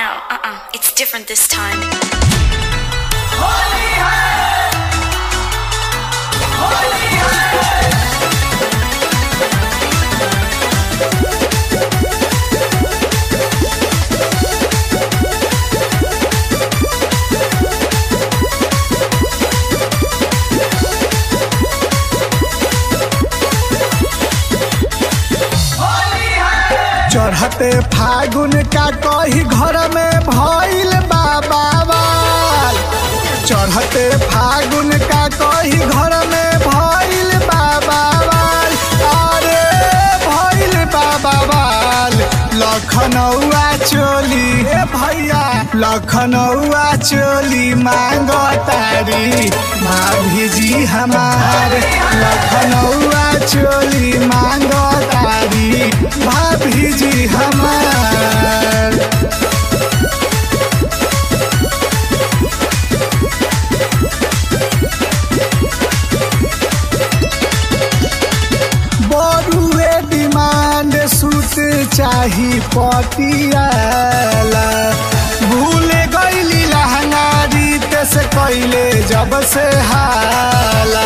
no, uh-uh, it's different this time. चढ़ते फागुन का कही घर में भइल बाबाल चढ़ते फागुन का कही घर में भइल बाबाल अरे भइल बाबाल लखनऊआ चोली ए भैया लखनऊआ चोली मांग तारी भाभी जी हमार लखनऊआ चोली मांग तारी भाभी जी हमार बड़ुए डिमांड सूट चाही पटियाला भूल गईली लहंगा रीत से कैले जब से हाला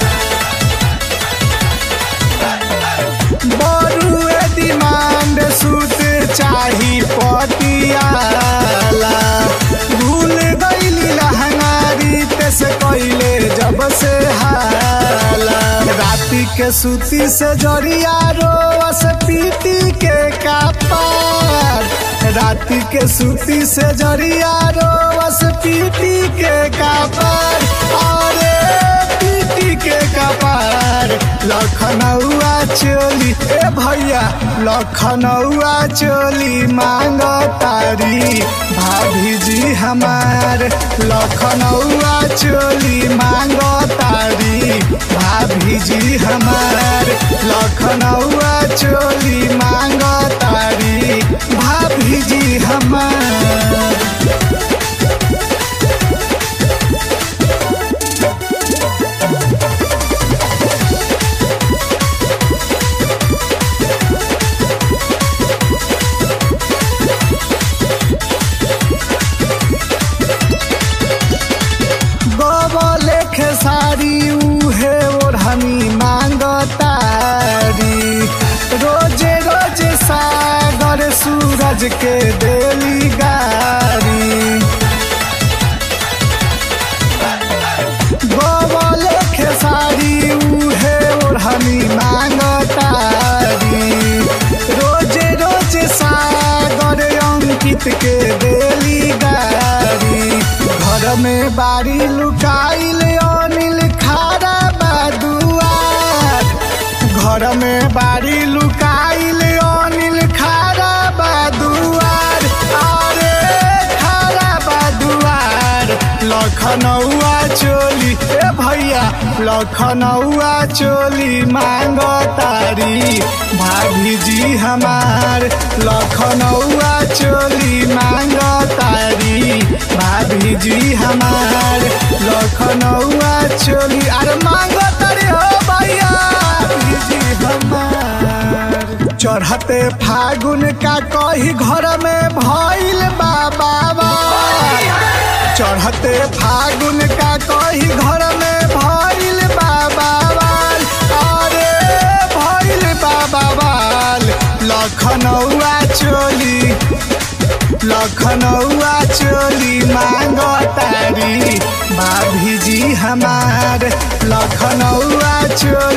बड़ुए डिमांड सूट चाही पटियाला भूल गईली लहंगा रीत से कैले जब से हाला राती के सूती से जरिया रोस पीटी के कपार राती के सूती से जरिया रोस पीटी के कपार अरे पीटी के कपार लखनऊआ चोली ए भैया लखनऊआ चोली मांग तारी भाभी जी हमार लखनऊआ चोली मांग तारी भाभी जी हमार लखनऊआ चोली मांग तारी भाभी जी हमार गोबले खेसारी उहे ओढ़नी मांग तारी रोजे रोजे सागर सूरज के देली गारी गोबले खेसारी उहे ओढ़नी मांग तारी रोजे रोजे सागर अंकित के देली गारी घर में बारी लुकाइल अनिल खारा बादुआर घर में बारी लुकाइल अनिल खारा बादुआर अरे खारा बादुआर लखनऊआ चोली ए भैया लखनऊआ चोली मांग तारी भाभी जी हमार लखनऊआ चोली मांग तारी भाभी जी हमार लखनऊआ चोली अरे मांग तारी हो भैया भाभी जी हमार चढ़ते फागुन का कही घर में भइल बाबा चढ़ते फागुन का कही घर में भइल बाबाल अरे भइल बाबाल लखनऊआ चोली लखनऊआ चोली मांग तारी भाभी जी हमार लखनऊआ चोली